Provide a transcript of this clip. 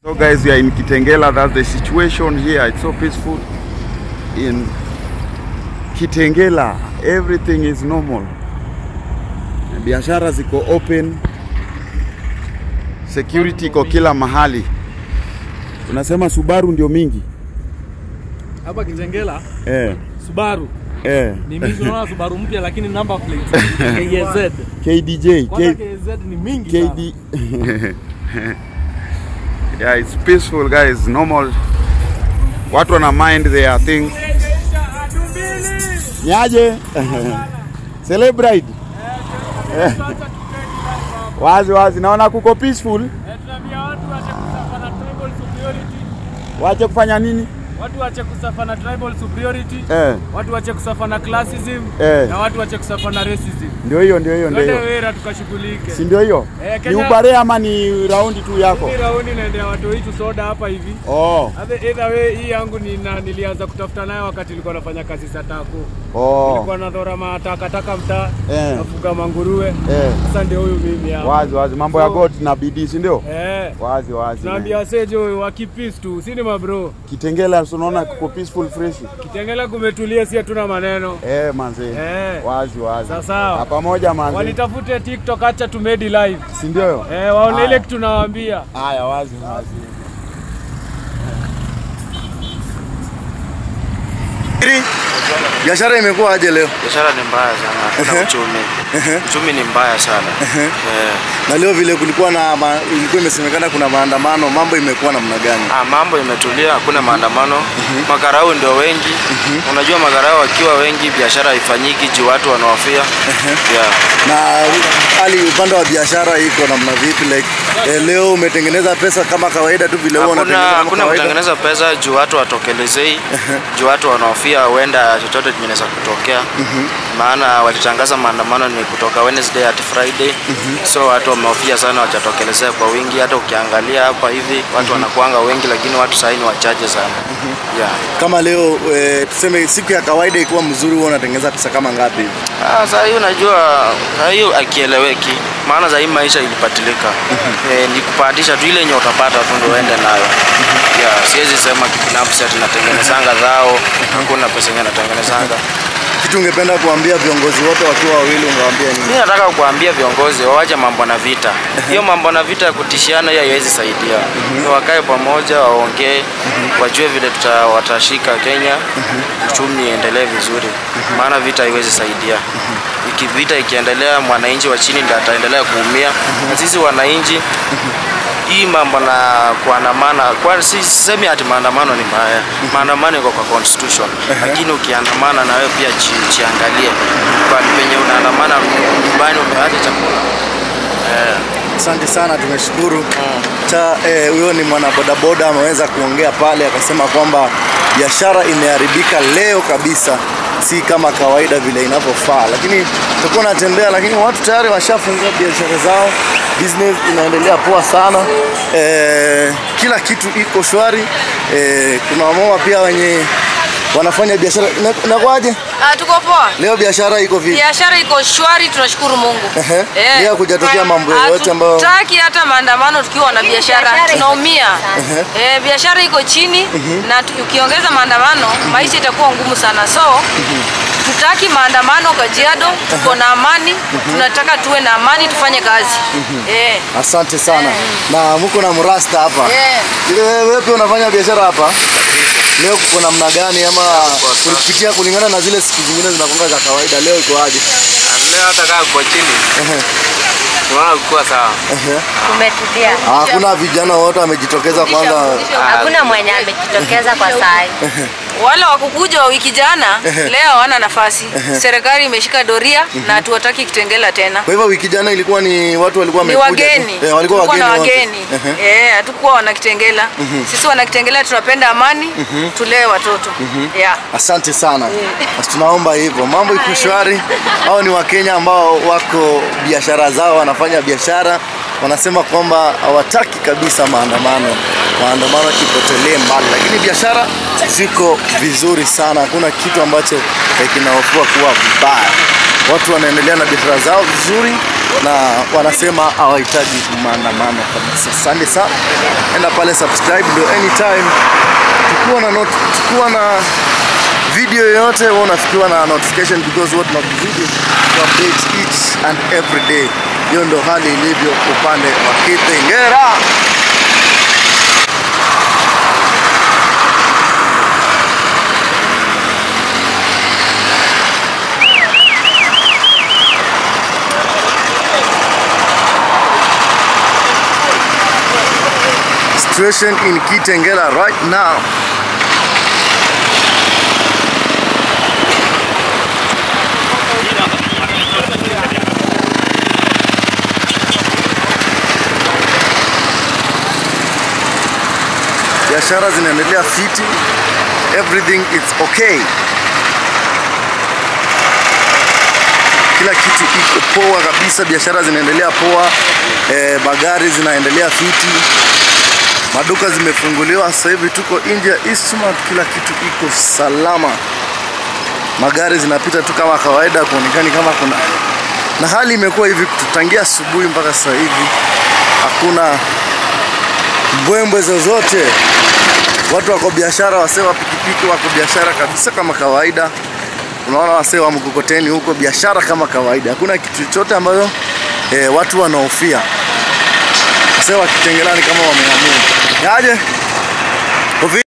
So guys, we are in Kitengela. That's the situation here. It's so peaceful in Kitengela. Everything is normal. Biashara ziko open. Security iko kila mahali. Unasema Subaru ndio mingi? Hapa Kitengela Eh, Subaru eh. ni mingi, unaona Subaru mpya lakini number plate KZ. KDJ, Kwanza K, KZ ni mingi sana. KD. yeah, it's peaceful guys, normal. Watu wana mind their things. Niaje? Celebrate. wazi wazi, naona kuko peaceful. Tunaambia watu waache kusafa na tribal superiority. Wache kufanya nini? Watu waache kusafa na tribal superiority. Eh, Watu waache kusafa na classism Eh. na watu waache kusafa na racism. ndio hiyo, ndio hiyo, ndio Twende hiyo. wera tukashughulike. Si ndio hiyo? Eh, Ni Kenya- ubare ama ni raundi tu yako? Hii raundi naendea watu wetu soda hapa hivi. Oh, Either either way hii yangu ni na, nilianza kutafuta nayo wakati nilikuwa nafanya kazi za tako. oh. Nilikuwa nadhora matakataka mtaa, Eh. nafuga manguruwe. Eh, Sasa ndio huyu mimi hapa. wazi wazi, mambo ya So- God na bidii, si ndio? Eh. Wazi wazi. Tunaambia wasejo wakipis tu, si ni mabro. Kitengela si unaona kuko peaceful fresh. Kitengela kumetulia, si hatuna maneno. Eh, manze. Eh. Wazi wazi. Sawa, sawa. Na pamoja manze. Wanitafute TikTok, acha tumedi live. Si ndio hiyo? Eh, waone ile Haya. kitu nawaambia. Haya, wazi wazi. Biashara imekuwa aje leo? Biashara ni mbaya sana, hakuna uchumi. Uchumi ni mbaya sana. Eh, Na leo vile kulikuwa na ma, ilikuwa imesemekana kuna maandamano, mambo imekuwa namna gani? ah, mambo imetulia, hakuna maandamano. Makarau ndio wengi. Unajua makarau wakiwa wengi, biashara haifanyiki juu watu wanahofia. Yeah. Na hali upande wa biashara iko namna vipi? Like eh, leo umetengeneza pesa kama kawaida tu vile huwa Hakuna unatengeneza kama hakuna kawaida? kutengeneza pesa juu watu watokelezei, juu watu wanahofia huenda chochote kinaweza kutokea. Maana walitangaza maandamano ni kutoka Wednesday hadi Friday. So watu wamehofia sana wachatokelezea kwa wingi. Hata ukiangalia hapa hivi watu wanakuanga wengi, lakini watu sahii ni wachache sana. Yeah. Kama leo eh, tuseme siku ya kawaida ikiwa mzuri huwa unatengeneza pesa kama ngapi hivi? Ah, saa hii unajua, saa hii akieleweki, maana saa hii maisha ilipatilika. Eh, ni kupatisha tu ile yenye utapata tu ndio uende nayo. Yeah, siwezi sema kibinafsi ati natengenezanga dhao, hakuna pesa yenye natengenezanga. Kitu ungependa kuambia viongozi wote wakiwa wawili ungewaambia nini? Mimi nataka kuambia viongozi wawache mambo na vita. Hiyo mambo na vita ya kutishiana hiyo haiwezi saidia. Wakae pamoja, waongee, wajue vile tuta watashika Kenya, uchumi iendelee vizuri. Maana vita haiwezi saidia. Iki vita ikiendelea, mwananchi wa chini ndiye ataendelea kuumia. Na sisi wananchi hii mambo na kuandamana kwa si sisemi ati maandamano ni mbaya. Maandamano iko kwa constitution, lakini ukiandamana na wewe pia chi, chiangalie kwa penye unaandamana nyumbani umeacha chakula eh. Asante sana, tumeshukuru. Cha eh, huyo ni mwanabodaboda ameweza kuongea pale akasema kwamba biashara imeharibika leo kabisa, si kama kawaida vile inavyofaa, lakini tutakuwa natembea, lakini watu tayari washafungua biashara zao, business inaendelea poa sana. Eh, kila kitu iko shwari. Eh, kuna wamama pia wenye wanafanya biashara. Ina- Inakuwaje Ah, tuko poa. leo, biashara iko vipi? Biashara iko shwari, tunashukuru Mungu. Ehe. Leo hakujatokea mambo yoyote ambayo Hatutaki hata maandamano tukiwa na biashara, tunaumia. Eh, biashara iko chini na tu- ukiongeza maandamano maisha itakuwa ngumu sana. So tutaki maandamano Kajiado, tuko na amani, tunataka tuwe na amani, tufanye kazi. Eh. Asante sana. Na mko na mrasta hapa. Eh. Ile wewe pia unafanya biashara hapa? Leo kuko namna gani ama kulipitia kulingana na zile siku zingine zinakonga za kawaida leo iko aje? Leo hata kaa kwa chini tunaona kuwa sawa. Kumetulia. Ah, Hakuna vijana wote wamejitokeza kwanza. Hakuna mwenye amejitokeza kwa saa hii. Wale wakukuja wa wiki jana leo hawana nafasi. Serikali imeshika doria na hatuwataki Kitengela tena. Kwa hivyo wiki jana ilikuwa ni watu walikuwa ni wamekuja. tu. wageni Eh, walikuwa Tulikuwa na wageni. wote. wageni Ehe. eh, hatukuwa wanakitengela sisi wanakitengela tunapenda amani tulee watoto yeah. Asante sana. Basi tunaomba hivyo. Mambo iko shwari. Hao ni Wakenya ambao wako biashara zao, wanafanya biashara, wanasema kwamba hawataki kabisa maandamano, maandamano kipotelee mbali, lakini biashara ziko vizuri sana. Hakuna kitu ambacho eh, kinahofua kuwa vibaya. Watu wanaendelea na biashara zao vizuri, na wanasema hawahitaji maandamano kabisa. Asante sana, enda pale subscribe, ndio anytime tukiwa na not, tukiwa na video yoyote wewe unafikiwa na notification because what not video to update each and every day. Hiyo ndo hali ilivyo upande wa Kitengela. Situation in Kitengela right now. biashara zinaendelea fiti, everything is okay, kila kitu iko poa kabisa, biashara zinaendelea poa, e, magari zinaendelea fiti, maduka zimefunguliwa. Sasa hivi tuko nje ya Eastmart, kila kitu iko salama, magari zinapita tu kama kawaida, kuonekani kama kuna na hali imekuwa hivi tutangia asubuhi mpaka sasa hivi hakuna mbwembwe zozote. Watu wako biashara, wasee wa pikipiki wako biashara kabisa kama kawaida. Unaona wasee wa mkokoteni huko biashara kama kawaida, hakuna kitu chochote ambayo e, watu wanahofia. Wasee wa Kitengela ni kama wameamua yaje